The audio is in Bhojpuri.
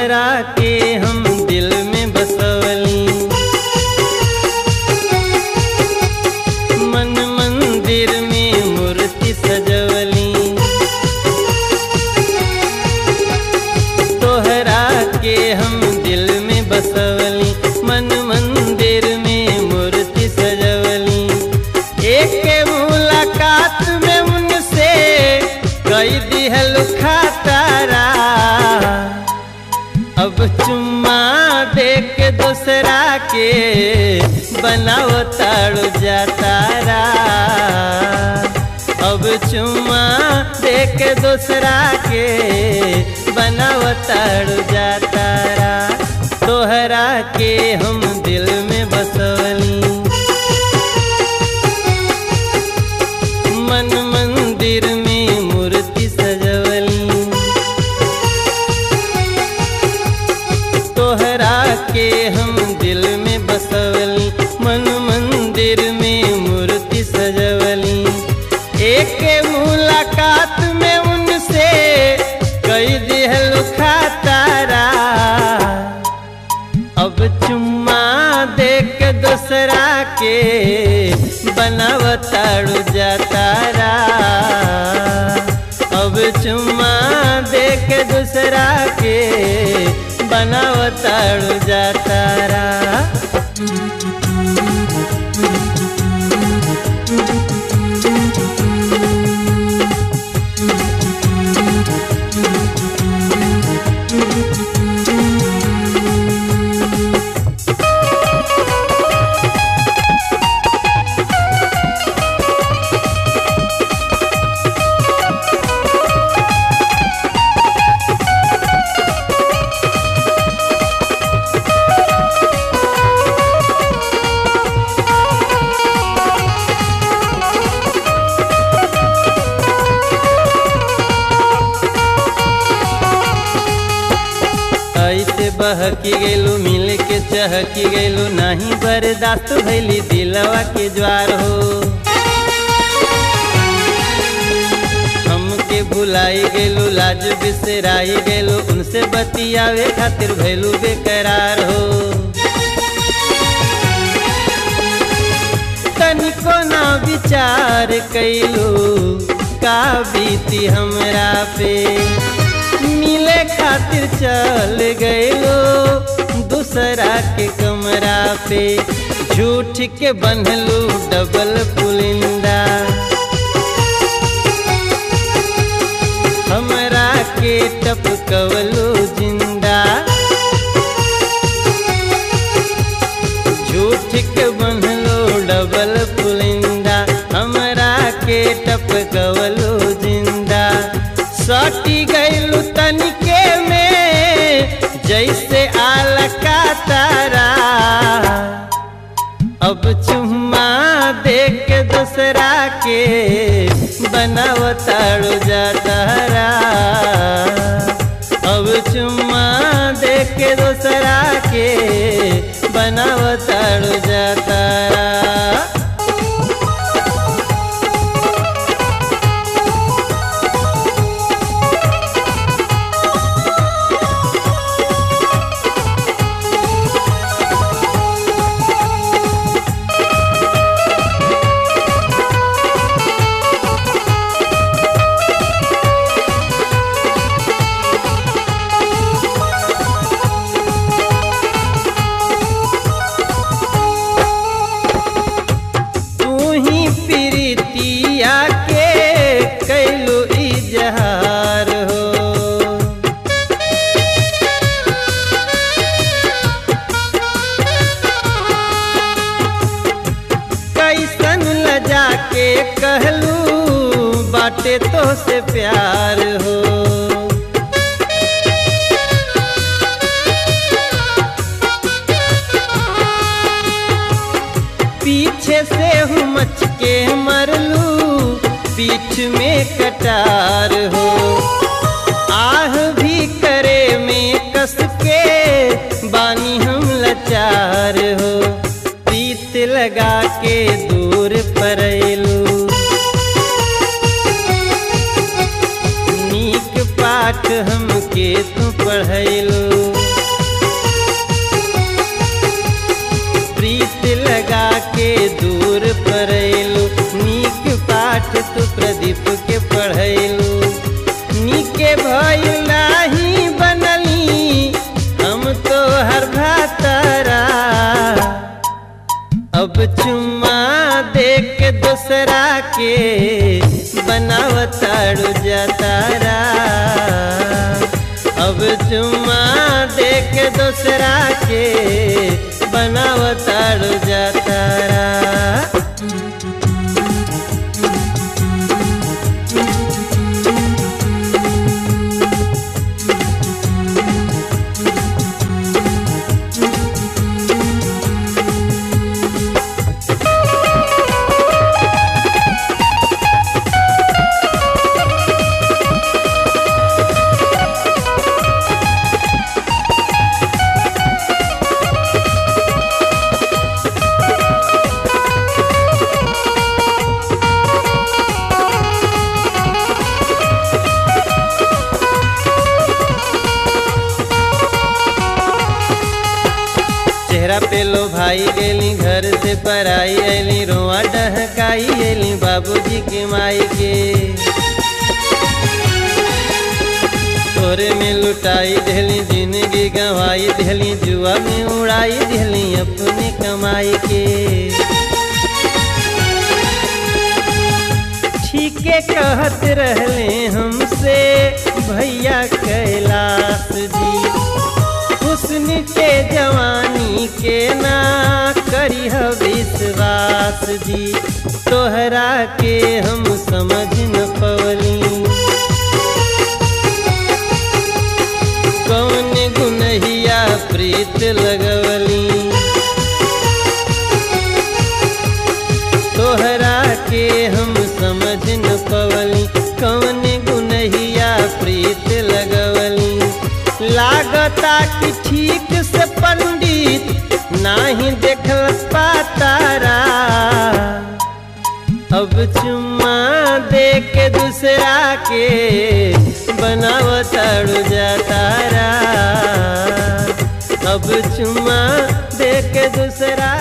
तोहरा के हम दिल में बसवली मन मंदिर में मूर्ति सजवली तोहरा के हम दिल में बसवली मन मंदिर में मूर्ति सजवली एक मुलाकात में उनसे कई दिहल खातारा अब चुम्मा दे के दूसरा के बनाव ताड़ू जातारा अब चुम्मा दे के दूसरा के बनाव ताड़ू जातारा तोहरा के हम दिल में बसवली मन मंदिर में मूर्ति सजवली तोहरा के हम दिल में बसवली मन मंदिर में मूर्ति सजवली एक मुलाकात में उनसे कई दिहल खातारा अब चुम्मा दे के दूसरा के बनावताड़ू जातारा अब चुम्मा दे के दूसरा के बनावताड़ू जातारा ऐसे बहकी गैलू मिल के चहकी गैलू नहीं बर्दाश्त भैली दिलवा के ज्वार हो हमके भुलाई गैलू लाज बिसराई गैलू उनसे बतियावे खातिर भैलू बेकरार हो तनिको ना विचार कैलू का बीती हमरा पे मिले खातिर चल गएलो दूसरा के कमरा पे झूठ के बनलू डबल पुलिंदा हमरा के टपकवलू जिंदा झूठ के बनलो डबल पुलिंदा हमरा के टपकवलू जिंदा सटी गैलू तनिके में जैसे आला का तारा अब चुम्मा दे के दूसरा के बनावताड़ू जातारा अब चुम्मा दे के दूसरा के बनावताड़ू जातारा तू ही प्रीतिया के कैलू इजहार हो कैसन लजा के कहलू बाटे तो से प्यार हो पीछे से हूँ मच के मरलू पीठ में कटार हो आह भी करे में कस के बानी हम लाचार हो प्रीत लगा के दूर परलू नीक पाठ हमके तू पढ़ैलू के दूर पढ़ैलू नीक पाठ तू प्रदीप के पढ़ैलू नीके भइल नाही बनली हम तो हर भातारा अब चुम्मा देख के दूसरा के बनावताड़ू जातारा अब चुम्मा देख के दूसरा के बनावताड़ू जातारा चेहरा पे लो भाई गेली घर से पराई ऐली रोआ डहकाई ऐली बाबूजी के माई के तोरे में लुटाई देली जिंदगी गंवाई देली जुआ में उड़ाई देली अपने कमाई के ठीके कहत रहले हमसे भैया कैलाश जी हुस्न के जवानी के ना करी विश्वास जी तोहरा के हम समझ न पवली कौन गुनहिया प्रीत लगवली तोहरा के हम समझ न पवली कौन गुनहिया प्रीत लगवली लागता कि ठीक से पंडित नाही देखल पातारा अब चुम्मा दे के दूसरा के बनावताड़ू जातारा अब चुम्मा दे के दूसरा